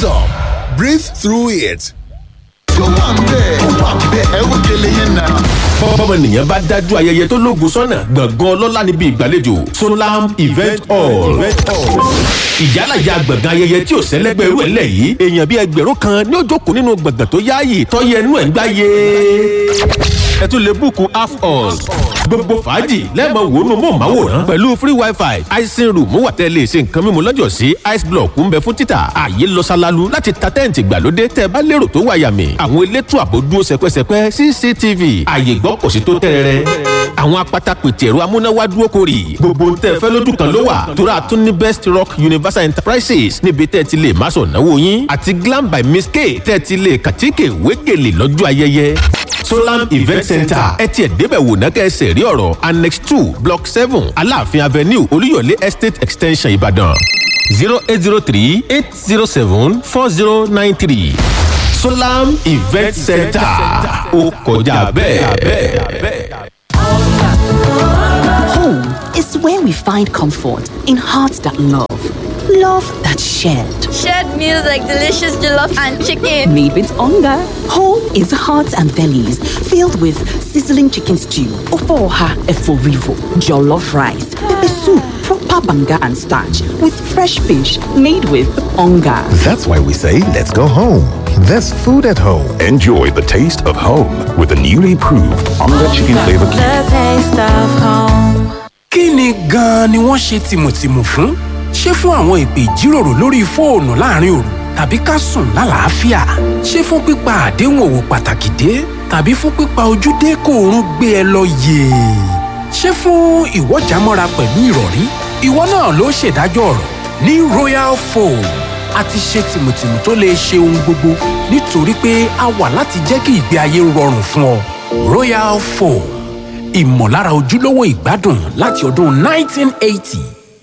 some, breathe through it. bọ́mọnìyàn bá dájú ayẹyẹ tó lóògùn sọ́nà gbọ̀ngàn ọlọ́lá níbi ìgbàlejò solam event hall ìjálàjà gbọ̀ngàn ayẹyẹ tí ò sẹ́lẹ́gbẹ́ irú ẹ̀ lẹ̀ yìí èèyàn bíi ẹgbẹ̀rún kan ní ó jókòó nínú gbọ̀ngàn tó yáàyè tọ́yẹ inú ẹ̀ ń gbáyé ẹ tún lè búùkù half hall gbogbo fàájì lẹ́ẹ̀mọ wò ó nu mọ̀ọ́máwòrán pẹ̀lú free wifi icing room wà tẹ́ lè ṣe nǹkan mímu lọ́jọ́ sí ice block ń bẹ fún títà ààyè lọ ṣalalu láti ta tẹ́ǹtì gbàlódé tẹ́ bá lérò tó wà yàmì àwọn elétò àbò dúró sẹpẹsẹpẹ cctv ààyè gbọ́ kò sí tó tẹ́rẹ̀rẹ́ àwọn apata pètè ẹ̀rọ amúnáwá dúró kórì gbogbo ń tẹ́ fẹ́ lójú kan ló wà tóra tún ní best rock universal enterprises níbi tẹ́ ti lè má sọ̀ náwó yín àti glam by miss k tẹ́ ti lè kàtíkè wégele lọ́jọ́ ayẹyẹ solam event center ẹ tiẹ̀ débẹ̀ wò ná kẹ́sẹ̀ rí ọ̀rọ̀ annex two block seven aláàfin avenue olúyọ̀lé estate extension ìbàdàn zero eight zero three eight zero seven four zero nine three solam event center ó kọjá bẹ́ẹ̀. Home is where we find comfort in hearts that love, love that shared. Shared meals like delicious jollof and chicken. Made with hunger. Home is hearts and bellies filled with sizzling chicken stew, ofoha eforivo, jollof rice, pepper soup, proper banga and starch with fresh fish made with hunger. That's why we say, let's go home. There's food at home. Enjoy the taste of home with the newly proved Onga Chicken Flavor Cube. The taste of home. kí ni gan-an ni wọ́n ṣe tìmùtìmù fún? ṣé fún àwọn ìpè ìjíròrò lórí fóònù láàrin òru tàbí ká sùn lálàáfíà? ṣé fún pípa àdéhùn òwò pàtàkì dé tàbí fún pípa ojúdé kó oorun gbé ẹ lọ yèè? ṣé fún ìwọ́jàmọ́ra pẹ̀lú ìrọ̀rí? ìwọ náà ló ṣèdájọ́ ọ̀rọ̀ ní royal foam a ti ṣe tìmùtìmù tó lè ṣe ohun gbogbo nítorí pé a wà láti jẹ́ kí ìgbé ayé rọrùn fún ọ royal foam ìmọ̀lára ojúlówó ìgbádùn láti ọdún 1980.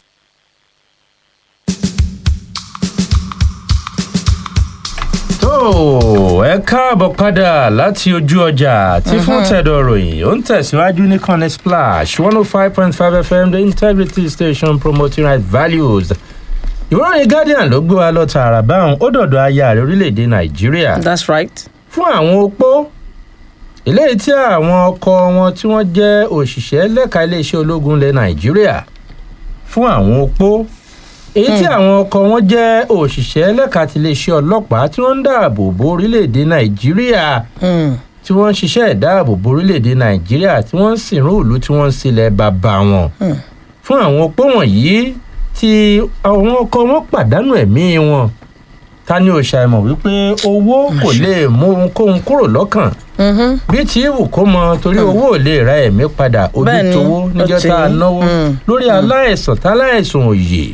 tó ẹ káàbọ̀ padà láti ojú ọjà tí fún tẹ̀dọ̀ ròyìn ó ń tẹ̀síwájú ní kọ́ni splash one oh five point five fm the integrity station promoting right values ìwọ́ròyìn guardian ló gbé wa lọ tààrà báwọn ó dọ̀dọ̀ aya rẹ̀ orílẹ̀-èdè nàìjíríà That's right. fún àwọn opó eléyìí tí àwọn ọkọ wọn tí wọ́n jẹ́ òṣìṣẹ́ lẹ́ka iléeṣẹ́ ológun ilẹ̀ nàìjíríà fún àwọn opó èyí tí àwọn ọkọ wọn jẹ́ òṣìṣẹ́ lẹ́ka ti iléeṣẹ́ ọlọ́pàá tí wọ́n ń dáàbò bo orílẹ̀-èdè nàìjíríà tí wọ́n ń ṣiṣẹ́ ìdáàbò bo orílẹ̀-èdè nàìjíríà tí wọ́n ń sìnrú ìlú tí wọ́n ń sílẹ̀ bàbá wọn fún àwọn opó wọ̀nyí tí àwọn ọkọ wọn pàdánù ẹ̀mí wọn ta ni ò ṣàìmọ̀ wípé owó kò lè mú ohunkóhun kúrò lọ́kàn bí tí ìwù kó mọ torí owó ò lè ra ẹ̀mí padà ojú Bẹ́ẹ̀ni, towó níjọ́ ó ti tá a rí. náwó Mm. lórí aláìsàn táláìsàn òye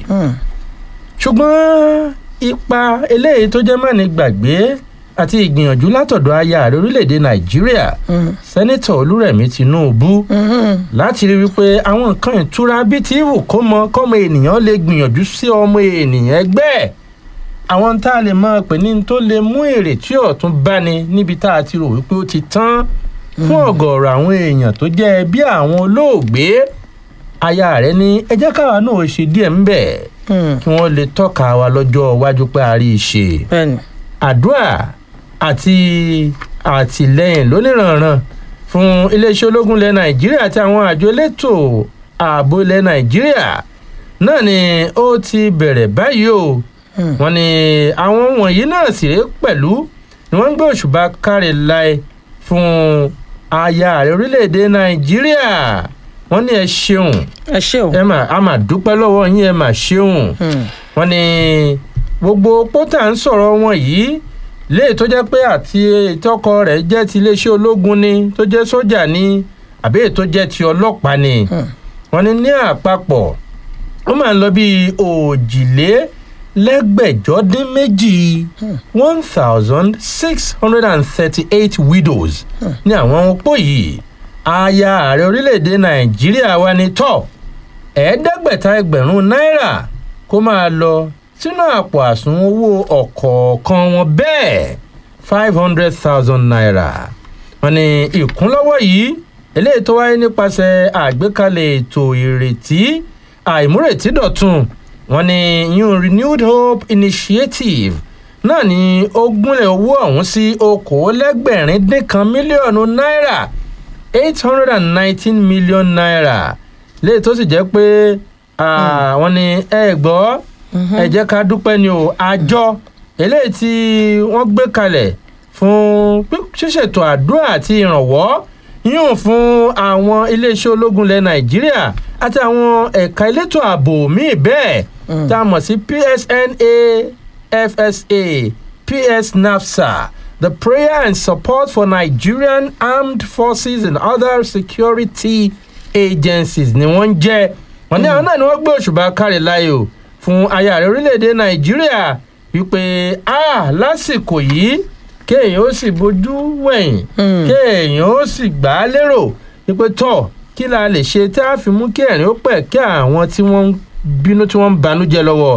ṣùgbọ́n ipa eléyìí tó jẹ́ mọ́ni gbàgbé àti ìgbìyànjú látọ̀dọ̀ aya ààrẹ orílẹ̀-èdè nàìjíríà sẹ́nitọ̀ olúrẹ̀mí tinubu láti rí wípé àwọn nǹkan ìtura bíi tí ìwù kó mọ kọ́mọ ènìyàn lè gbìyànjú sí ọmọ ènìyàn ẹgbẹ́ ẹ̀ àwọn tá a lè máa pè ní tó lè mú èrè tí ọ̀tún báni níbi tá a ti rò wípé ó ti tán fún ọ̀gọ̀ọ̀rọ̀ àwọn èèyàn tó jẹ́ ẹbí àwọn olóògbé aya rẹ̀ ní ẹ jẹ́ káwa náà ṣe díẹ̀ ń bẹ̀ kí wọ́n lè tọ́ka wa lọ́jọ́ iwájú pé a rí i ṣe àdúrà àti àtìlẹyìn lóníranran fún iléeṣẹ́ ológun ilẹ̀ nàìjíríà àti àwọn àjọ elétò ààbò ilẹ̀ nàìjíríà náà ni ó ti bẹ̀rẹ̀ báyìí o wọn ni àwọn wọ̀nyí náà sì ré pẹ̀lú ni wọ́n ń gbé òṣùbà káre láì fún aya ààrẹ orílẹ̀-èdè nàìjíríà wọ́n ní ẹ ṣeun ẹ ṣeun ẹ mà á mà dúpẹ́ lọ́wọ́ yín ẹ mà ṣeun wọ́n ní gbogbo pótà ń sọ̀rọ̀ wọn yìí léè tó jẹ́ pé àti ìtọ́kọ rẹ̀ jẹ́ ti iléeṣẹ́ ológun ni tó jẹ́ sójà ni àbí èyí tó jẹ́ ti ọlọ́pàá ni wọ́n ní ní àpapọ̀ ó máa ń lọ bíi òjìlé lẹ́gbẹ̀jọ́ dín méjì one thousand six hundred and thirty-eight widows ní àwọn opó yìí aya ààrẹ orílẹ̀-èdè nàìjíríà wa ní tọ́ ẹ̀ẹ́dẹ́gbẹ̀ta ẹgbẹ̀rún náírà kó máa lọ sínú àpò àsùnwọ̀n owó ọ̀kọ̀ọ̀kan wọn bẹ́ẹ̀ five hundred thousand naira wọn ní ìkúnlọ́wọ́ yìí eléyìí tó wáyé nípasẹ̀ àgbékalẹ̀ ètò ìrètí àìmúrètí dọ̀tun wọn ní yún renewed hope initiative náà ni ó gúnlẹ̀ owó ọ̀hún sí okòólẹ́gbẹ̀rin dín kan mílíọ̀nù náírà eight hundred and nineteen million naira léyìí tó sì jẹ́ pé wọ́n ní ẹ gbọ́ ẹ jẹ́ ká dúpẹ́ ni o àjọ eléyìí tí wọ́n gbé kalẹ̀ fún ṣíṣètò àdúrà àti ìrànwọ́ yíyùn fún àwọn iléeṣẹ́ ológun ilẹ̀ nàìjíríà àti àwọn ẹ̀ka elétò ààbò míì bẹ́ẹ̀ tá a mọ̀ sí psna fsa ps nafsa the prayer and support for nigerian armed forces and other security agencies ni wọ́n ń jẹ́ wọ́n ní àwọn náà ni wọ́n gbé òṣùbà kárí láyò fún aya rẹ̀ orílẹ̀-èdè nàìjíríà wípé a lásìkò yìí kéèyàn ó sì bójú wẹ̀yìn kéèyàn ó sì gbà á lérò wípé tọ̀ kí la lè ṣe tí a fi mú kí ẹ̀rín ó pẹ̀ kí àwọn tí wọ́n ń bínú tí wọ́n ń banújẹ́ lọ́wọ́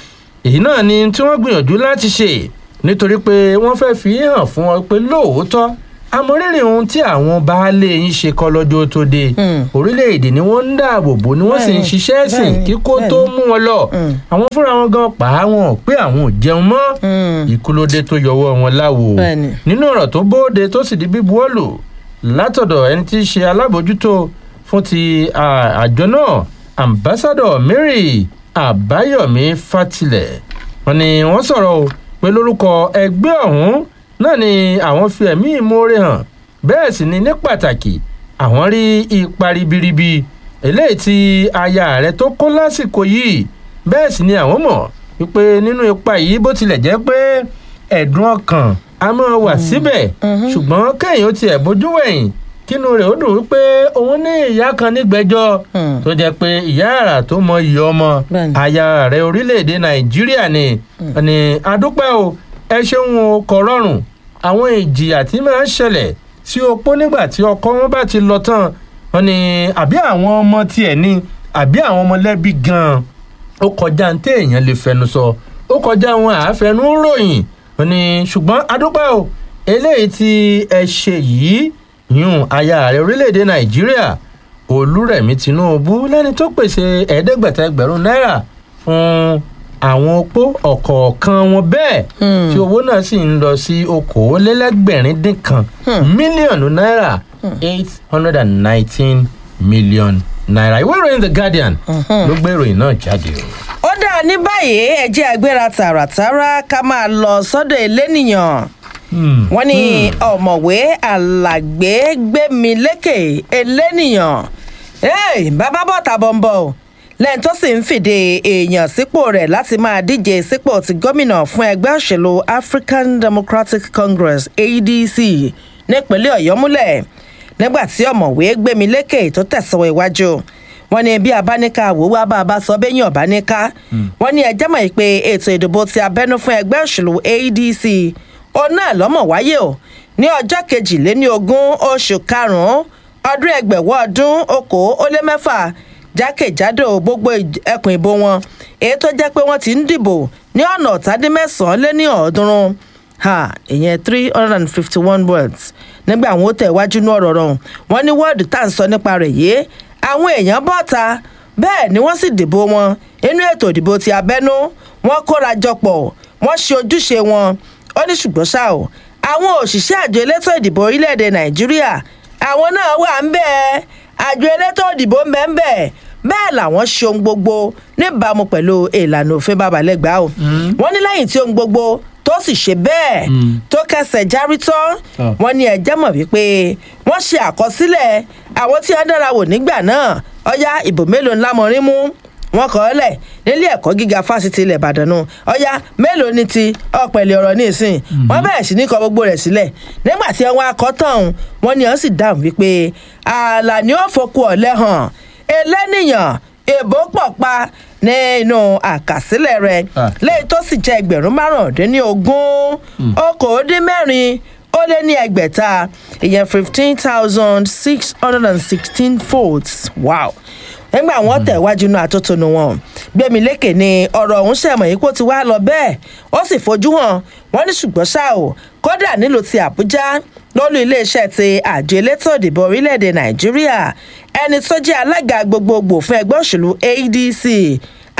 èyí náà ni tí wọ́n gbìyànjú láti ṣe nítorí pé wọ́n fẹ́ fi hàn fún wọn pé lóòótọ́ amọ̀rírì ohun tí àwọn baálé yín ṣe kọ́ lọ́jọ́ tó dé orílẹ̀-èdè ni wọ́n ń dáàbò bò ni wọ́n sì ń ṣiṣẹ́ sìn kíkó tó mú wọn lọ àwọn fúnra wọn gan pa á wọn pé àwọn ò jẹun mọ́ ìkúlódé tó yọwọ́ wọn láwo nínú ọ̀rọ̀ tó bóde tó sì di bíbuwọ́lù látọ̀dọ̀ ẹni tí í ṣe alábòójútó fún ti àjọ náà ambassadọ mary àbáyọmí fatilẹ wọn ni wọn sọrọ o pé lórúkọ ẹgbẹ ọhún náà ni àwọn fi ẹmí ìmoore hàn bẹẹ sì ni ní pàtàkì àwọn rí ipa ribiribi eléyìí tí aya rẹ tó kó lásìkò yìí bẹẹ sì ni àwọn mọ wípé nínú ipa yìí bó tilẹ̀ jẹ́ pé ẹ̀dùn ọkàn a máa wà síbẹ̀ ṣùgbọ́n kéèyàn ó tiẹ̀ bójú wẹ̀yìn kínú rẹ̀ ó dùn wípé òun ní ìyá kan nígbẹ́jọ́ tó jẹ́ pé ìyá àrà tó mọ iyì ọmọ aya rẹ̀ orílẹ̀-èdè nàìjíríà ni ni adúpẹ́ o ẹ ṣeun o kò rọrùn àwọn ìjìyà tí máa ń ṣẹlẹ̀ sí opó nígbà tí ọkọ wọn bá ti lọ tán wọn ni àbí àwọn ọmọ tiẹ̀ ni àbí àwọn ọmọlẹ́bí gan-an ó kọjá ní téèyàn lè fẹnu sọ ó kọjá wọn àáfẹnú ròyìn wọn ni ṣùgbọ́n adúpẹ́ o eléyìí tí ẹ ṣe yìí yún aya rẹ orílẹ̀-èdè nàìjíríà olúrẹ̀mí tinubu lẹ́ni tó pèsè ẹ̀ẹ́dẹ́gbẹ̀ta ẹgbẹ̀rún náírà fún àwọn opó ọ̀kọ̀ọ̀kan wọn bẹ́ẹ̀ tí owó náà sì ń lọ sí okòólélẹ́gbẹ̀rin dín kan mílíọ̀nù náírà eight hundred and nineteen million naira ìwé ìròyìn the guardian ló gbé ìròyìn náà jáde o. ó dáa ní báyìí ẹjẹ́ agbéra tààràtàrà ká máa lọ sọ́dọ̀ elénìyàn wọ́n ní ọ̀mọ̀wé alàgbé gbẹ̀mí lékè elénìyàn bàbá bọ́ta bọ̀m̀bọ̀ lẹ́yìn tó sì ń fìdí èèyàn sípò rẹ̀ láti máa díje sípò ti gómìnà fún ẹgbẹ́ òṣèlú african democratic congress adc nípínlẹ̀ ọ̀yọ́ múlẹ̀ nígbà tí ọ̀mọ̀wé gbẹ̀mí lékè tó tẹ̀sán iwájú wọn ní bí abáníká àwòwá bá a bá sọ bẹ́yìn ọ̀báníká wọn ní ẹjẹ́ mọ̀ pé ètò ìdìbò ti abẹ́nú fún ẹgbẹ́ òṣèlú adc òun náà lọ́mọ̀ wáyé o ní ọjọ́ kejìléní ogún oṣù karùn-ún ọdún ẹgbẹ̀wọ́ ọdún okòó ó lé mẹ́fà jákèjádò gbogbo ẹkùn ìbò wọn èyí tó jẹ́ pé wọ́n ti ń dìbò ní ọ̀nà ọ̀tàdínmẹ́sàn-án lé ní ọ̀ọ́dúnrún ìyẹn three hundred and fifty one words nígbà àwọn ó tẹ̀ wájú ní ọ̀rọ̀ rọrùn wọ́n ní wọ́ọ̀dù tá à ń sọ nípa rẹ̀ yìí àwọn èèyàn bọ́ta bẹ́ẹ̀ ni wọ́n sì dìbò wọn inú ètò ìdìbò ti abẹ́nú wọ́n kóra jọpọ̀ wọ́n ṣe ojúṣe wọn ó ní ṣùgbọ́n ṣá o àwọn òṣìṣẹ́ àjọ elétò ìdìbò orílẹ̀-èdè nàìjíríà àwọn náà wà ń bẹ́ẹ̀ àjọ elétò ìdìbò ń bẹ́ẹ̀ ń bẹ́ẹ̀ bẹ́ẹ̀ làwọn ṣe ohun gbogbo níbàámu pẹ̀lú ìlànà òfin babalẹ́gbàá o wọ́n ní lẹ́yìn tí ohun gbogbo tó sì ṣe bẹ́ẹ̀ tó kẹsẹ̀ járí tán wọ́n ní ẹjẹ́ mọ̀ wípé wọ́n ṣe àkọsílẹ̀ àwọn tí wọ́n dára wò nígbà náà ọ̀yá ìbò mélòó ńlá mọ̀rin mú wọn kọ́ ọ lẹ̀ nílé ẹ̀kọ́ gíga fásitì ilẹ̀ ìbàdàn nù ọ̀yá mélòó ni ti ọ̀pẹ̀lẹ̀ ọ̀rọ̀ ní ìsìn wọ́n bẹ̀rẹ̀ sí ní kọ gbogbo rẹ̀ sílẹ̀ nígbà tí wọ́n akọ́ tán wọ́n ní wọ́n sì dáhùn wípé ààlà ni ó fokú ọ̀lẹ́ hàn ẹlẹ́nìyàn èbó pọ̀ pa nínú àkàsílẹ̀ rẹ̀ lẹ́yìn tó sì jẹ́ ẹgbẹ̀rún márùndínlógún okòódínmẹ́rin ó lé ní ẹgbẹ̀ta ìyẹn fifteen thousand six hundred and sixteen votes wow nígbà wọn tẹ̀wájú inú àtótónu wọn gbẹmílékè ni ọ̀rọ̀ ọ̀hún ṣẹ̀mọ̀ yìí kó ti wá lọ bẹ́ẹ̀ ó sì fojú hàn wọ́n ní ṣùgbọ́n ṣá o kódà nílùú ti àbújá lólú iléeṣẹ́ ti àjọ elétò ìdìbò orílẹ̀-èdè nàìjíríà ẹni tó jẹ́ alága gbogbogbò fún ẹgbẹ́ òṣèlú adc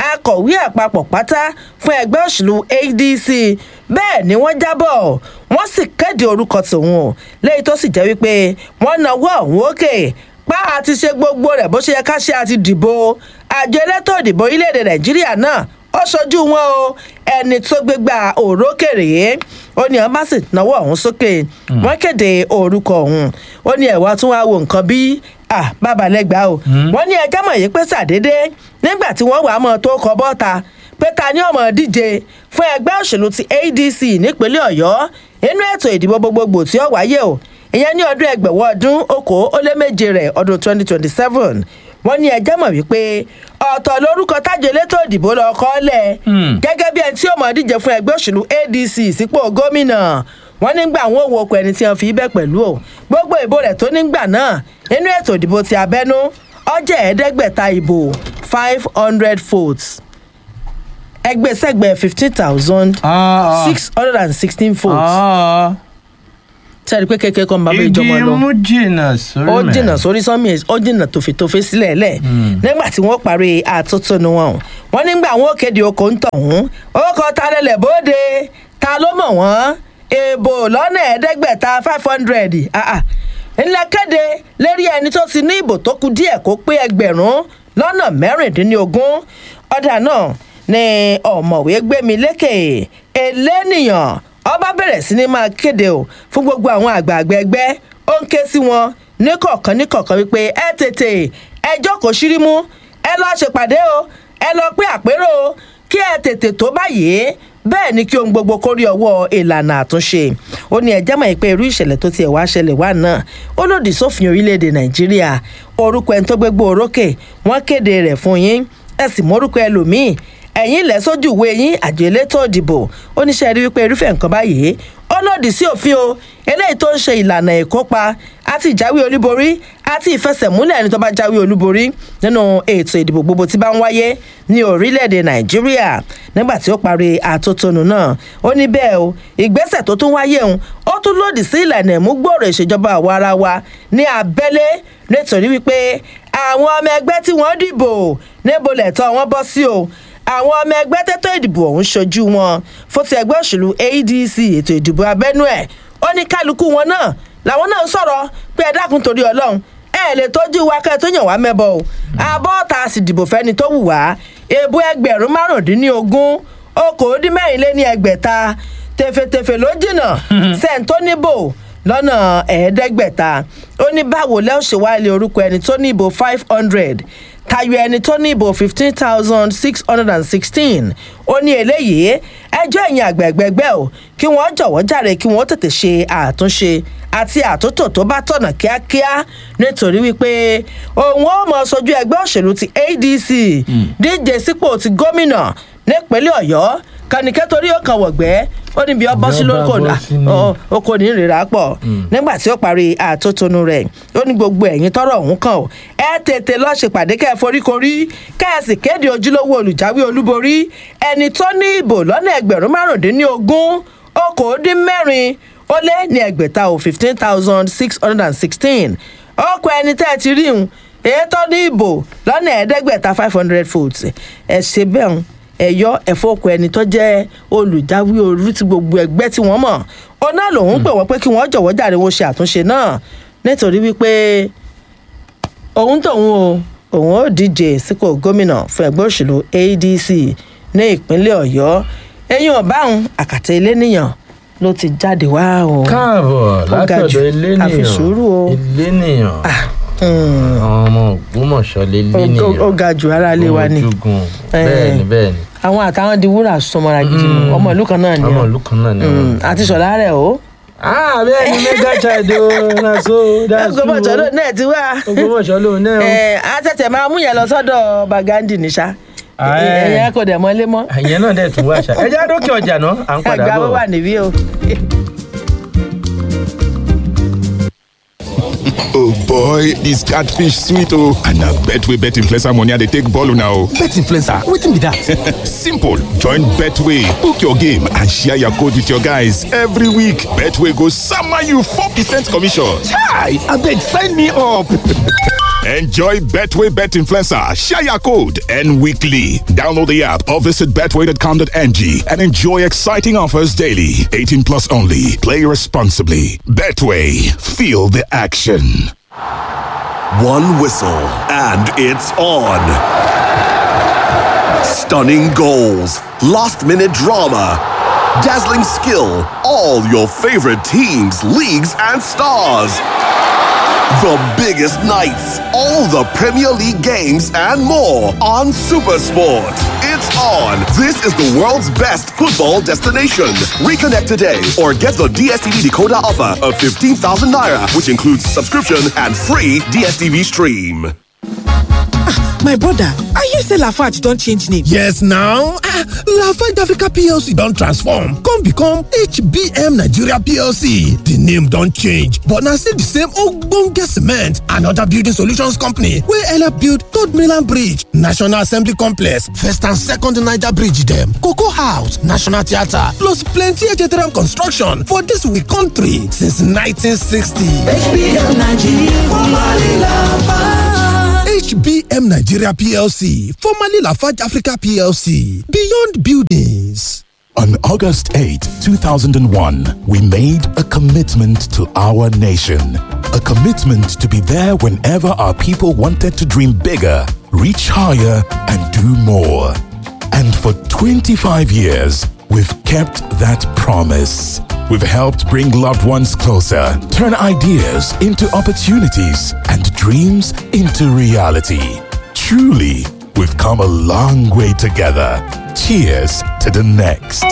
akọ̀wé àpapọ̀ pátá fún ẹgbẹ́ òṣèlú adc bẹ́ẹ̀ ni wọ́n jábọ̀ wọ́n sì kéde orúkọ tòun o léyìí tó sì jẹ́ wípé wọ́n nawọ́ ọ̀hún òkè pa àti ṣe gbogbo rẹ̀ bó ṣe yẹ ká ṣe àti dìbò àjọ elétò ìdìbò orílẹ̀-èdè nàìjíríà náà ó ṣojú wọn o ẹni tó gbégbá òrókèrè ó ní ọba sì náwó ọ̀hún sókè wọ́n kéde orúkọ ọ̀hún ó ní ẹ̀wá tún wá wo nǹkan bí ah bàbá lẹ́gbàá o wọ́n ní ẹjọ́ mọ̀ yìí pé sàdédé nígbà tí wọ́n wàá mọ̀ tó kọ bọ́ta pé ta ni ọmọ díje fún ẹgbẹ́ òṣèlú ti adc nípínlẹ̀ ọ̀yọ́ inú ètò ìdìbò gbogbogbò tí ó wáyé o ìyẹn ní ọdún ẹgbẹ̀wọ́ ọdún okòó ó lé méje rẹ̀ ọdún twenty twenty seven wọ́n ní ẹjẹ́ mọ̀ wípé ọ̀tọ̀ lórúkọ tájọ elétò ìdìbò lọ kọ́ lẹ̀ gẹ́gẹ́ bí ẹni tí ó mọ̀ díje fún ẹgbẹ́ òṣèlú adc sípò gómìnà wọ́n nígbà àwọn òwò ọkọ̀ ẹni tí wọ́n fi bẹ́ẹ̀ pẹ̀lú o gbogbo ìbò rẹ̀ tó nígbà náà nínú ètò ìdìbò ti abẹ́nú ọjọ́ ẹ̀ẹ́dẹ́gbẹ̀ta ìbò five hundred votes ẹgbẹ́sẹ̀gbẹ́ fifteen thousand six hundred and sixteen votes sẹ́ni pé kékeré kan bá bẹ́ẹ̀ jọmọ lọ ìdí mú jìnnà sórí ó mẹ́. jìnnà sórí sánmi ó jìnnà tòfètòfè sílẹ̀ lẹ̀ nígbà tí wọ́n parí àtótónu wọn wọ́n nígbà wọn ò kéde oko ń tọ̀hún ó kọ́ ta lẹ́lẹ̀ bóde ta ló mọ̀ wọ́n èèbò lọ́nà ẹ̀ẹ́dẹ́gbẹ̀ta five hundred ńlẹ̀ kéde lérí ẹni tó ti ní ìbò tó kù díẹ̀ kó pé ẹgbẹ̀rún lọ́nà mẹ́rìndínlógún ọ̀dà náà ni ọ̀mọ̀wé gbémi lékè elénìyàn ọba bẹ̀rẹ̀ sí ni máa kéde o fún gbogbo àwọn àgbààgbà ẹgbẹ́ ó ń ké sí wọn níkọ̀ọ̀kan níkọ̀ọ̀kan wípé ẹ tètè ẹ jókòó sírímú ẹ lọ́ọ́ ṣèpàdé o ẹ lọ́ọ́ pé àpérò o kí ẹ tètè tó báyìí bẹ́ẹ̀ ni kí ohun gbogbo kórí ọwọ́ ìlànà àtúnṣe ó ní ẹjẹ́ mọ̀ pé irú ìṣẹ̀lẹ̀ tó tiẹ̀ wá ṣẹlẹ̀ wá náà ó lòdì sófin orílẹ̀-èdè nàìjíríà orúkọ ẹni tó gbégbó orókè wọ́n kéde rẹ̀ fún yín ẹ sì mórúkọ ẹlòmíì ẹ̀yìn ilẹ̀ sójú ìwé yín àjọ elétò ìdìbò oníṣẹ́ rí wípé irúfẹ́ nǹkan báyìí ó lòdì sí òfin o eléyìí tó ń ṣe ìlànà ìkópa àti ìjáwé olúborí àti ìfẹsẹ̀múlẹ̀ ẹni tó bá jáwé olúborí nínú ètò ìdìbò gbogbo tí bá ń wáyé ní orílẹ̀-èdè nàìjíríà nígbà tí ó parí àtótónu náà ó ní bẹ́ẹ̀ o ìgbésẹ̀ tó tún wáyé òun ó tún lòdì sí ìlànà ìmúgbòòrò ìṣèjọba àwa ara wa ní abẹ́lé nítorí wípé àwọn ọmọ ẹgbẹ́ tí wọ́n dìbò níbo lẹ̀tọ́ wọn bọ́ sí o àwọn ọmọ ẹgbẹ́ tẹ́tọ́ ìdìbò ọ̀hún ṣojú wọn fún ti ẹgbẹ́ òṣèlú adc ètò ìdìbò abẹ́nú ẹ̀ ó ní kálukú wọn náà làwọn náà ń sọ̀rọ̀ pé ẹ dákun torí ọlọ́run ẹ lè tọ́jú wa kẹ́ ẹ tó yàn wá mẹ́bọ o àbọ̀ ọ̀tá sì dìbò fẹ́ni tó wù wá èbú ẹgbẹ̀rún márùndínlógún okòódínmẹ́rin lé ní ẹgbẹ̀ta tẹ̀fẹ̀tẹ̀fẹ̀ ló jìnnà sẹ́ńtó níbò lọ́nà ẹ̀ẹ́dẹ́gbẹ̀ta ó ní báwo lẹ́ọ̀ ṣe wá ilé orúkọ ẹni tó ní ìbò five hundred tayọ ẹni tó ní ìbò fifteen thousand six hundred and sixteen ó ní eléyìí ẹjọ́ ẹ̀yìn àgbẹ̀gbẹ̀gbẹ̀ o kí wọ́n jọ̀wọ́ jàre kí wọ́n tètè ṣe àtúnṣe àti àtúntò tó bá tọ̀nà kíákíá nítorí wípé òun ó mọ sojú ẹgbẹ́ òṣèlú ti adc díje sípò ti gómìnà nípínlẹ̀ ọ̀yọ́ kànìkẹ́ torí ó kàn wọ̀gbẹ́ ó níbi ọbọ̀ sí lóko oko ní ìrira pọ̀ nígbà tí ó parí àtótónu rẹ̀ ó ní gbogbo ẹ̀yìn tọrọ ọ̀hún kàn ó ẹ tètè lọ́ọ́ ṣèpàdé kẹ́ ẹ foríkorí kẹ́ ẹ sì kéde ojúlówó olùjáwé olúborí ẹni tó ní ìbò lọ́nà ẹgbẹ̀rún márùndínlógún okòódínmẹ́rin ó lé ní ẹgbẹ̀ta ò fifteen thousand six hundred and sixteen ọkọ̀ ẹni tẹ́ ẹ ti rí un èyí tó ní ìbò lọ́nà ẹ̀ẹ́dẹ́gbẹ̀ta five hundred votes ẹ̀ ṣe bẹ́ẹ̀ ń ẹ̀yọ́ ẹ̀fọ́kọ ẹni tó jẹ́ olùjáwé orí ti gbogbo ẹgbẹ́ tí wọ́n mọ̀ ọ̀nà lòun pè wọ́n pé kí wọ́n jọ̀wọ́ jàre wo ṣe àtúnṣe náà nítorí wípé òun tòun o òun ó díje sípò gómìnà fún ẹgbẹ́ òṣèlú adc ní ìpínlẹ̀ ọ̀yọ́ eyín ọ̀báhùn àkàtà ilé nìyàn ló ti jáde wá o. káàbọ̀ látọ̀dọ̀ elénìyàn àfisùúrù o. elénìyàn àwọn ọmọ ògbómọ̀ṣọ́ lélẹ́nìyàn ó ga jù ara lé wa ni. ojúgun bẹ́ẹ̀ ni bẹ́ẹ̀ ni àwọn àtàwọn di wúrà sọmọra gidi nù ọmọ ìlú kan náà ni ọmọ ìlú kan náà ni wọn. àti sọ̀lá rẹ̀ o. ah bẹ́ẹ̀ ni mega child o na so that's true ògbómọ̀ṣọ́ ló náà ti wá. ògbómọ̀ṣọ́ ló náà o. ẹ á tẹ̀tẹ̀ máa mú yẹn lọ sọ́dọ̀ bagandi níṣà ẹ̀yẹ kò dẹ̀ mọ́lé mọ́. ìyẹn náà dẹ̀ tún wá ṣá ẹ jẹ́ àdókè ọjà náà à ń padà ẹgbàá bọ̀. wà níbí o. Oh boy, this catfish sweet oh. And I bet we bet influencer money they take ball now. Bet influencer, wetin be that? Simple. Join Betway. Book your game and share your code with your guys every week. Betway goes summer you 4% commission. Chai, abeg sign me up. Enjoy Betway Bet Influencer, share your code, and weekly. Download the app or visit betway.com.ng and enjoy exciting offers daily. 18 plus only. Play responsibly. Betway, feel the action. One whistle, and it's on. Stunning goals, last minute drama, dazzling skill, all your favorite teams, leagues, and stars. The biggest nights, all the Premier League games, and more on Supersport. It's on. This is the world's best football destination. Reconnect today or get the DSTV decoder offer of 15,000 naira, which includes subscription and free DSTV stream. my brother i hear say lafarge don change name yes now ah lafarge africa plc don transform come become hbm nigeria plc di name don change but na still di same ogbonge cement and oda building solutions company wey help build third mainland bridge national assembly complex first and second niger bridge dem cocoa house national theatre plus plenty htm construction for dis we country since 1960 hbm nigeria formerly lafarge. HBM Nigeria PLC, formerly Lafarge Africa PLC, Beyond Buildings. On August 8, 2001, we made a commitment to our nation. A commitment to be there whenever our people wanted to dream bigger, reach higher, and do more. And for 25 years, we've kept that promise. We've helped bring loved ones closer, turn ideas into opportunities, and dreams into reality. Truly, we've come a long way together. Cheers to the next.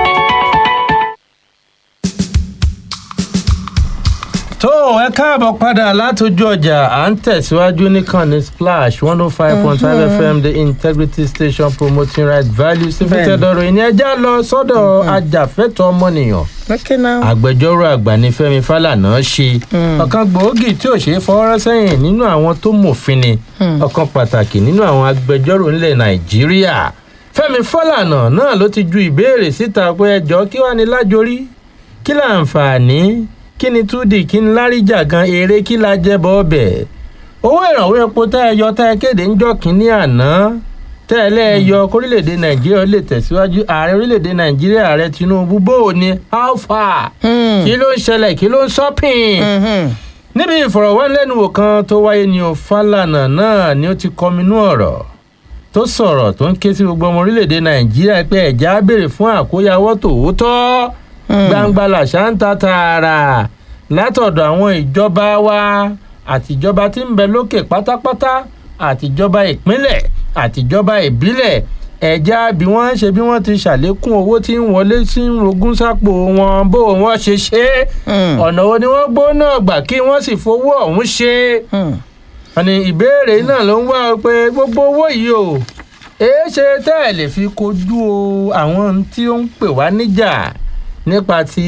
tó ẹ káàbọ̀ padà látọjú ọjà à ń tẹ̀síwájú nìkànnì splash one oh five point five fm the integrity station promoting right values ìfitẹ́dọ̀rọ̀ ìní ẹja lọ sọ́dọ̀ ajàfẹ́tọ̀ ọmọnìyàn agbẹjọ́rò àgbà ní fẹ́mi fálànà ṣe ọ̀kan gbòógì tí ò ṣe é fọwọ́rọ́ sẹ́yìn nínú àwọn tó mòfin ni ọ̀kan pàtàkì nínú àwọn agbẹjọ́rò nílẹ̀ nàìjíríà fẹ́mi fálànà náà ló ti ju ìbéèrè síta pé ẹjọ́ kí wàá ní lájorí kí láǹfààní kí ni túdì kí ni láríjà gan eré kí la jẹ bọ́ ọbẹ̀ owó ìrànwọ́ epo tá ẹ yọ tá ẹ kéde ńjọ́ kínní àná tẹ́ ẹ lẹ́ẹ̀yọ kórílẹ̀‐èdè nàìjíríà lè tẹ̀síwájú ààrẹ orílẹ̀‐èdè nàìjíríà ààrẹ tinubu bó o ní alpha kí ló ń ṣẹlẹ̀ kí ló ń sọ́pìn níbi ìfọ̀rọ̀wánilẹ́nuwò kan tó wáyé ní o fálànà náà ni ó ti kọminú ọ̀rọ̀ tó sọ̀rọ̀ tó ń ké sí gbogbo ọmọ orílẹ̀‐èdè nàìjíríà pé ẹ̀já béèrè fún àkóyawọ́ tòótọ́ gbangba làṣà ń ta tààrà látọ̀dọ̀ àwọn ìjọba wa àtìjọba tí ń bẹ lókè pátápátá àtìjọba ìpínlẹ̀ àtìjọba ìbílẹ̀ ẹ̀já bí wọ́n ṣe bí wọ́n ti ṣàlékún owó tí ń wọlé sí rogún sápò wọn bó wọ́n ṣe ṣe ọ̀nà wo ni wọ́n gbóná gbà kí wọ́n sì fowó ọ̀hún ṣe àní ìbéèrè náà ló ń wá pé gbogbo owó yìí o èé ṣe tẹ́ ẹ̀ lè fi kojú àwọn tí ó ń pè wá níjà nípa ti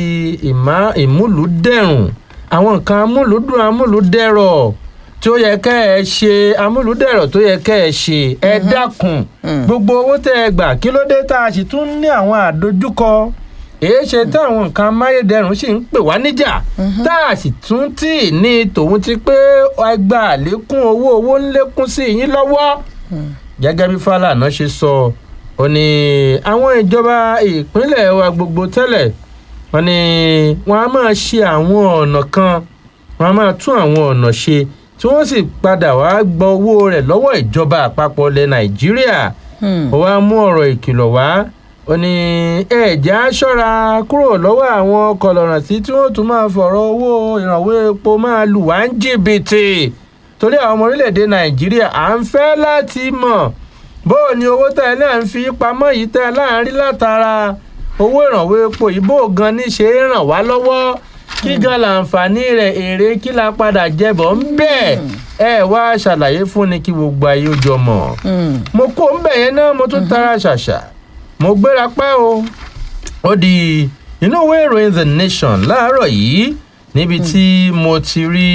ìmúlùdẹ̀rùn àwọn nǹkan amúlùdùn amúlùdẹ̀rọ̀ tó yẹ kẹ́ ẹ ṣe amúlùdẹ̀rọ̀ tó yẹ kẹ́ ẹ ṣe ẹ dákun gbogbo owó tẹ́ ẹ gbà kí ló dé tá a sì tún ní àwọn àdójúkọ èé ṣe táwọn nǹkan amáyédẹrùn sì ń pè wá níjà tá a sì tún tì ní tòun ti pé ẹgbà àlékún owó owó ń lékún sí yín lọ́wọ́ gẹ́gẹ́ bí fàlànà ṣe sọ ó ní àwọn ìjọba ìpínlẹ̀ wa gbogbo tẹ́lẹ̀ wọ́n ní wọ́n á máa ṣe àwọn ọ̀nà kan wọ́n á máa tún àwọn ọ̀nà ṣe tí wọ́n sì padà wá gba owó rẹ̀ lọ́wọ́ ìjọba àpapọ̀ ilẹ̀ nàìjíríà ó wá mú ọ̀rọ̀ ìkìlọ̀ wá ó ní ẹ̀já ṣọ́ra kúrò lọ́wọ́ àwọn kọlọ̀ràn sí tí wọ́n tún máa fọ̀rọ̀ owó ìrànwọ́ epo máa lù wá ń jìbìtì torí àwọn ọmọ orílẹ̀-èdè nàìjíríà à ń fẹ́ láti mọ̀ bó o ní owó tẹ́ ẹ náà ń fi pamọ́ yìí tẹ́ ẹ láàrin látara owó ìrànwọ́ epo yìí bó gan ní ṣe é ràn wá lọ́wọ́ kí gan láǹfààní rẹ̀ èrè kí la padà jẹbọ̀ ń bẹ̀ ẹ wá ṣàlàyé fún ni kí gbogbo ayé ó jọ mọ̀ mo kó ń bẹ̀ yẹn náà mo tún tara ṣàṣà mo gbéra pẹ́ o ó di inú ìwé ìròyìn the nation láàárọ̀ yìí níbi tí mo ti rí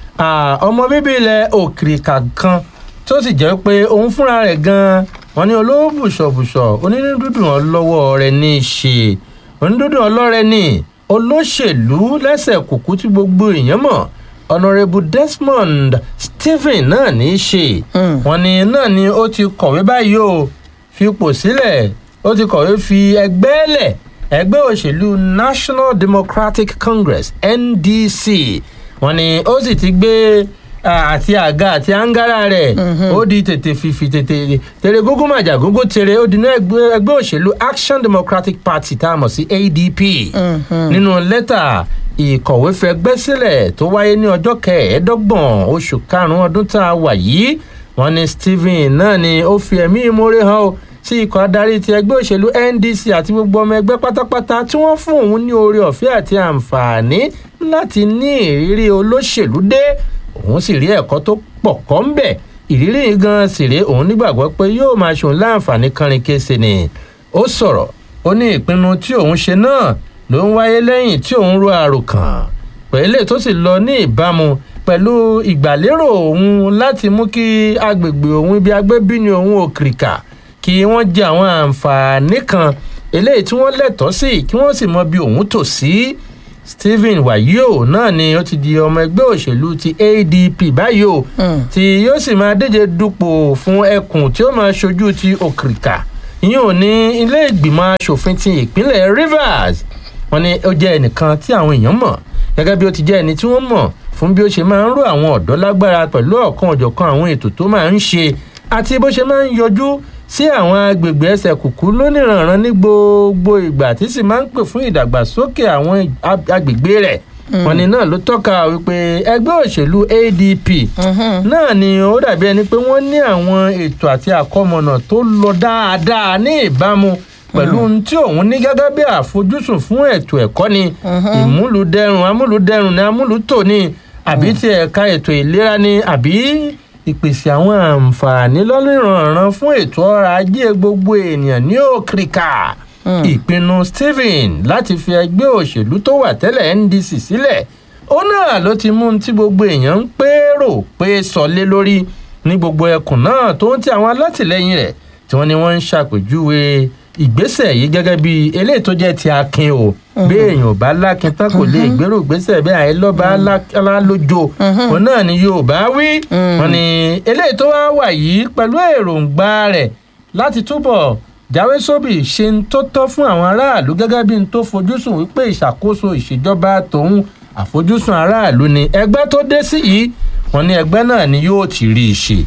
ọmọ bíbí ilẹ̀ òkìrìkà kan tó sì jẹ́ pé òun fúnra rẹ̀ gan-an wọn ní olówó bùṣọ̀bùṣọ̀ onínúdúdùn ọlọ́wọ́ rẹ̀ ní í ṣe onídúdùn ọlọ́rẹ́ ní olóṣèlú lẹ́sẹ̀ kùkú tí gbogbo èèyàn mọ̀ honourable desmond stephen náà ní í ṣe wọn ni náà ni ó ti kọ̀wé báyìí o fipò sílẹ̀ ó ti kọ̀wé fi ẹgbẹ́ lẹ̀ ẹgbẹ́ òṣèlú national democratic congress ndc wọn ni ó sì ti gbé àti àga àti angara rẹ̀ ó di tètè fìfì tètè tèrè gógó màjà gógó tèrè ó dinú ẹgbẹ́ òṣèlú action democratic party tá a mọ̀ sí adp nínú lẹ́tà ìkọ̀wé fẹgbẹ́ sílẹ̀ tó wáyé ní ọjọ́ kẹẹ̀ẹ́dọ́gbọ̀n oṣù karùn-ún ọdún tá a wà yìí wọn ni stephen náà ni ó fi ẹ̀mí ìmoore hàn ó sí ikọ̀ adarí ti ẹgbẹ́ òṣèlú ndc àti gbogbo ọmọ ẹgbẹ́ pátápátá tí wọ́n fún òun ní oore ọ̀fẹ́ àti àǹfààní láti ní ìrírí olóṣèlú dé òun sì rí ẹ̀kọ́ tó pọ̀ kọ́ ń bẹ̀ ìrírí yìí gan sì rí òun nígbàgbọ́ pé yóò máa ṣòun láǹfààní kánrin kése ni ó sọ̀rọ̀ ó ní ìpinnu tí òun ṣe náà ló ń wáyé lẹ́yìn tí òun ro àròkàn pẹ̀lẹ́ tó sì lọ ní ìbámu pẹ̀lú ìgbàlérò òun láti mú kí agbègbè òun ibi agbébíni òun òkìrìkà kí wọ́n jẹ àwọn àǹfààní kan eléyìí tí wọ́n lẹ́tọ̀ọ́ sí kí wọ́n sì mọ bí òun tò sí stephen wayo náà ni ó ti di ọmọ ẹgbẹ́ òṣèlú ti adp báyìí o tí yóò sì máa díje dupò fún ẹkùn tí ó máa ṣojú ti òkìrìkà ìyẹn ò ní ilé ìgbìmọ̀ asòfin ti ìpínlẹ̀ rivers wọn ni ó jẹ́ ẹnìkan tí àwọn èèyàn mọ̀ gẹ́gẹ́ bí ó ti jẹ́ ẹni tí wọ́n mọ̀ fún bí ó ṣe máa ń ró àwọn ọ̀dọ́ lágbára pẹ̀lú ọ̀kan ọ̀jọ̀kan àwọn ètò tó máa ń ṣe àti bó ṣe máa ń yọjú sí àwọn agbègbè ẹsẹ̀ kùkú lóníranran ní gbogbo ìgbà tí sì máa ń pè fún ìdàgbàsókè àwọn agbègbè rẹ̀ wọn ni náà ló tọ́ka wípé ẹgbẹ́ òṣèlú adp náà ni ó dàbí ẹni pé wọ́n ní àwọn ètò àti àkọmọ̀nà tó lọ dáadáa ní ìbámu pẹ̀lú ohun tí òun ní gẹ́gẹ́ bí àfojúsùn fún ètò ẹ̀kọ́ ni ìmúlùdẹrùn amúlùdẹrùn ni amúlùtò ni àbí ti ẹ̀ka ètò ìlera ni àbí ìpèsè àwọn àǹfààní lọ́lọ́rọ̀ọ̀ràn fún ètò ọrọ̀ ajé gbogbo ènìyàn ní òkìrìkà ìpinnu stephen láti fi ẹgbẹ́ òṣèlú tó wà tẹ́lẹ̀ ndc sílẹ̀ ó náà ló ti mú tí gbogbo èèyàn ń pérò pé sọlé lórí ní gbogbo ẹkùn náà tó ń ti àwọn alátìlẹyìn rẹ̀ tí wọ́n ní wọ́n ń ṣàpèjúwe ìgbésẹ̀ yìí gẹ́gẹ́ bí eléyìí tó jẹ́ ti akin o bí èèyàn bá lákin tán kò lè gbèrò ìgbésẹ̀ bí àìlọ́ba alálójó òun náà ni yorùbá wí wọn ni eléyìí tó wá wà yìí pẹ̀lú èròǹgbà rẹ̀ láti túbọ̀ jáwé sóbì ṣe ń tó tọ́ fún àwọn aráàlú gẹ́gẹ́ bí n tó fojúsùn wípé ìṣàkóso ìṣèjọba tòun àfojúsùn aráàlú ni ẹgbẹ́ tó dé sí yìí wọn ní ẹgbẹ́ náà ni yóò ti rí i ṣe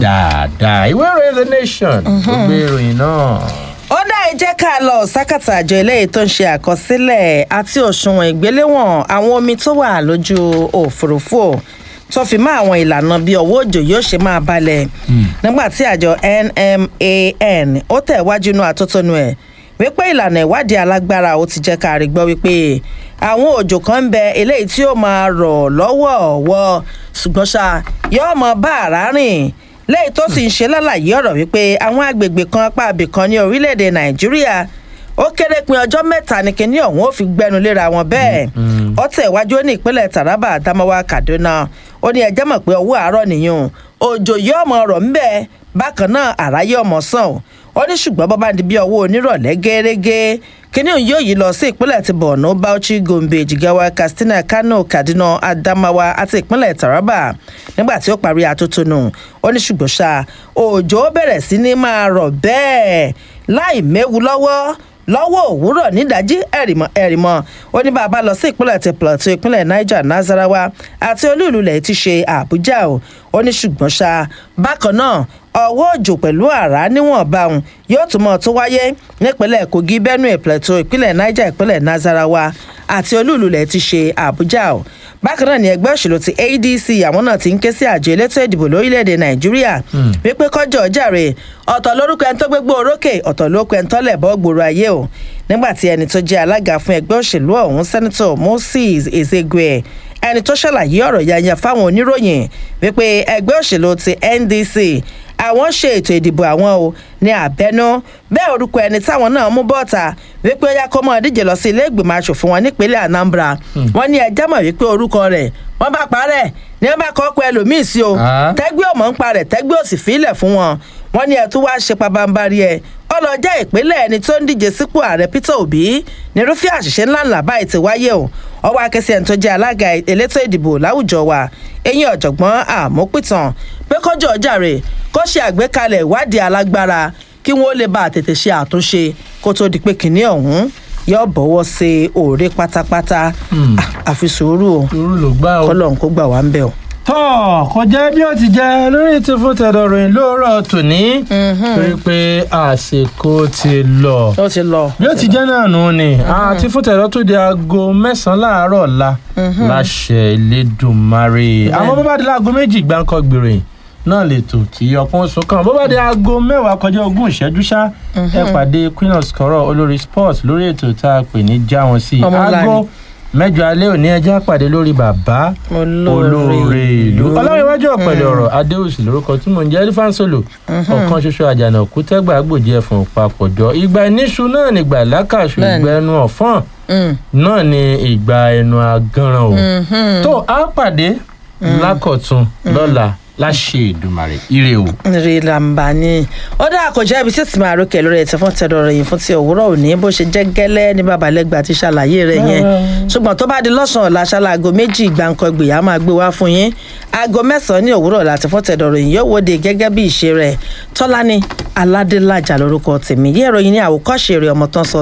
dáadáa ìwé ìròyìn the nation tó gbé ìròyìn náà ó dá ẹ jẹ́ ká lọ sákàtà àjọ eléyìí tó ń ṣe àkọsílẹ̀ àti òṣùwọ̀n ìgbéléwọ̀n àwọn omi tó wà lójú òfurufú tó fi mọ́ àwọn ìlànà bí ọwọ́ òjò yóò ṣe máa balẹ̀ nígbà tí àjọ nman ó tẹ̀ wájú inú àtótónu ẹ̀ wípé ìlànà ìwádìí alágbára ó ti jẹ́ ká rí gbọ́ wípé àwọn òjò kan ń bẹ eléyìí tí ó máa rọ̀ lọ́wọ́ọ̀wọ́ ṣùgbọ́n ṣá yóò mọ bá àrá rìn lẹ́yìn tó sì ń ṣe lálàyé ọ̀rọ̀ wípé àwọn agbègbè kan apá abìkan ní orílẹ̀-èdè nàìjíríà ó kéré pin ọjọ́ mẹ́ta ní kinní ọ̀hún ó fi gbẹnu léra wọn bẹ́ẹ̀ ó tẹ̀ wájú ní ìpínlẹ̀ taraba adamawa kaduna ó ní ẹjẹ́ mọ̀ pé ọwọ́ àárọ̀ nìyẹn òjò yóò mọ ọ̀rọ̀ ńbẹ́ bákan náà àráyé ọmọ sàn ó ní ṣùgbọ́n bọ́bá di bí ọwọ́ onírọ̀lẹ́ gẹ́gẹ́ kíní òun yóò yí lọ sí ìpínlẹ̀ ti borno bauchi gombe jigawa katsina kano kaduna adamawa àti ìpínlẹ̀ taraba nígbà tí ó parí atótónu ó ní ṣùgbọ́n ṣá òjò bẹ̀rẹ̀ sí ní máa rọ̀ bẹ́ẹ̀ láì méwu lọ́wọ́ lọ́wọ́ òwúrọ̀ nídàájí ẹ̀rìmọ̀ ẹ̀rìmọ̀ ó ní bàbá lọ sí ìpínlẹ̀ ti plateau ìpínlẹ̀ niger nazarawa àti olúùlú ilẹ̀ ti ṣe àbújá o ó ní ṣùgbọ́n ṣá bákan náà ọwọ́ òjò pẹ̀lú àrá níwọ̀nba òun yóò tún mọ̀ tó wáyé nípínlẹ̀ kogi benue plateau ìpínlẹ̀ niger ìpínlẹ̀ nazarawa àti olúùlú ilẹ̀ ti ṣe àbújá o bákan náà ni ẹgbẹ́ òṣèlú ti adc àwọn náà ti ń ké sí àjọ elétò ìdìbò lórílẹ̀‐èdè nàìjíríà wípé kọjọ jàre ọ̀tọ̀ lórúkọ ẹni tó gbégbó orókè ọ̀tọ̀ lórúkọ ẹni tó lẹ̀bọ́ gbòòrò ayé o nígbà tí ẹni tó jẹ́ alága fún ẹgbẹ́ òṣèlú ọ̀hún sẹ́nitọ̀ moses ezegwe ẹni tó ṣàlàyé ọ̀rọ̀ yanya fáwọn oníròyìn wípé ẹgbẹ́ òṣèlú ti ndc àwọn ṣe ètò ìdìbò àwọn o ní àbẹnú bẹ́ẹ̀ orúkọ ẹni táwọn náà mú bọ́ọ̀ta wípé ó yá kó mọ́ díje lọ sí ilé ìgbìmọ̀ asòfin wọn nípínlẹ̀ anambra wọ́n ní ẹjẹ́ mọ̀ wípé orúkọ rẹ̀ wọ́n bá parẹ́ ní wọ́n bá kọ́ pé ẹlòmíì sí o tẹ́gbẹ́ ọmọ ń parẹ̀ tẹ́gbẹ́ òsì fílẹ̀ fún wọn wọ́n ní ẹ̀tún wá ṣe pabambarí ẹ̀ ọlọ́jà ìpínlẹ̀ ẹni tó ń díje sípò ààrẹ peter obi nírúfẹ́ àṣìṣe ńláńlá báyìí ti wáyé o ọwọ́ akẹ́sí ẹni tó jẹ́ alága elétò ìdìbò láwùjọ wa eyín ọ̀jọ̀gbọ́n àmọ́pìtàn pé kọjọ́ jàre kó ṣe àgbékalẹ̀ ìwádìí alágbára kí wọ́n lè bá tètè ṣe àtúnṣe kó tó di pé kìnìún ọ̀hún yóò bọ̀wọ́ sí òòrè pátápátá àfi sùúrù o sùúrù ló gbà o kọ́lọ̀ ń kó gbà wá ń bẹ̀ o tọ́ kò jẹ́ bí ó ti jẹ́ lórí ti fún tẹ̀dọ̀ ròyìn lóòrọ̀ tòní torí pé àsìkò ti lọ ó ti lọ bí ó ti jẹ́ náà nù ni àti fún tẹ̀dọ̀ tó di aago mẹ́sàn-án láàárọ̀ la láṣẹ Elédùmarè àmọ́ bó bá di láago méjì gbáǹkọ́ gbèrè náà lè tò tí ọpọ́n oṣù kan bó bá di aago mẹ́wàá kọjá ogún ìṣẹ́jú ṣá ẹ pàdé Queen of Skoro olórí sports lórí ètò tá a pè ní já wọn sí aago mẹ́jọ alẹ́ òní ẹjẹ́ àpàdé lórí bàbá olóore ìlú ọlọ́run iwájú ọ̀pẹ̀lẹ̀ ọ̀rọ̀ adéhùsì lórúkọ tí mò ń jẹ́ elephant solo ọ̀kan ṣoṣo àjànà òkú tẹ́gbà gbòjì ẹ̀fọn papọ̀jọ ìgbà ìníṣu náà ní ìgbà lákàṣù ìgbà ẹnu ọ̀fọ́n náà ní ìgbà ẹnu agánran o tó a pàdé lákọ̀tún lọ́la láṣẹ ìdùmarè ire o. rí làǹbà ni ó dá àkọjá ibi tí tìmọ̀ àrókè lórí ẹ̀tẹ̀ fún tẹ̀dọ̀ rẹ̀ yìí fún ti òwúrọ̀ òní bó ṣe jẹ́ gẹ́lẹ́ ní babalẹ́gbà ti ṣàlàyé rẹ̀ yẹn ṣùgbọ́n tó bá di lọ́sàn-án ọ̀la ṣála aago méjì gbàǹkan gbìyà máa gbé wá fún yín aago mẹ́sàn-án ní òwúrọ̀ láti fún tẹ̀dọ̀ rẹ̀ yìí yóò wòde gẹ́gẹ́ bí ìṣe rẹ̀ tọ́lání aládélájà lórúkọ tèmi yẹ́ ìròyìn ní àwòkọ́ṣe rẹ̀ ọmọ tán sọ